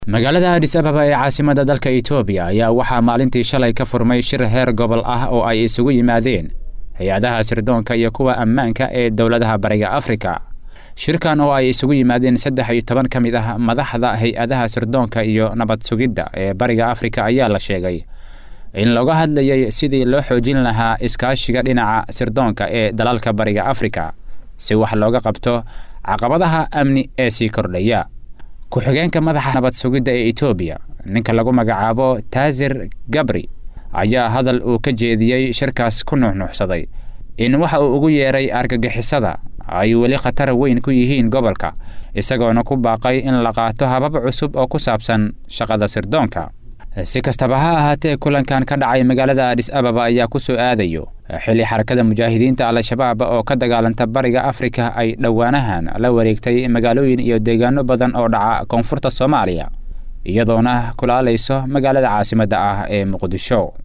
magaalada adis ababa ee caasimada dalka etoobiya ayaa waxaa maalintii shalay ka furmay shir heer gobol ah oo ay isugu yimaadeen hay-adaha sirdoonka iyo kuwa ammaanka ee dowladaha bariga afrika shirkan oo ay isugu yimaadeen saddex iyo toban ka mid ah madaxda hay-adaha sirdoonka iyo nabad sugidda ee bariga afrika ayaa la sheegay in looga hadlayay sidii loo xoojin lahaa iskaashiga dhinaca sirdoonka ee dalalka bariga afrika si wax looga qabto caqabadaha amni ee sii kordhaya ku-xigeenka madaxa nabad sugidda ee etoobiya ninka lagu magacaabo taasir gabri ayaa hadal uu ka jeediyey shirkaas ku nuuxnuuxsaday in waxa uu ugu yeeray argagixisada ay weli khatar weyn ku yihiin gobolka isagoona ku baaqay in la qaato habab cusub oo ku saabsan shaqada sirdoonka si kastaba ha ahaatee kulankan ka dhacay magaalada adis ababa ayaa ku soo aadayo xilli xarakada mujaahidiinta al-shabaab oo ka dagaalanta bariga afrika ay dhowaanahan la wareegtay magaalooyin iyo deegaano badan oo dhaca koonfurta soomaaliya iyadoona kulaalayso magaalada caasimadda ah ee muqdisho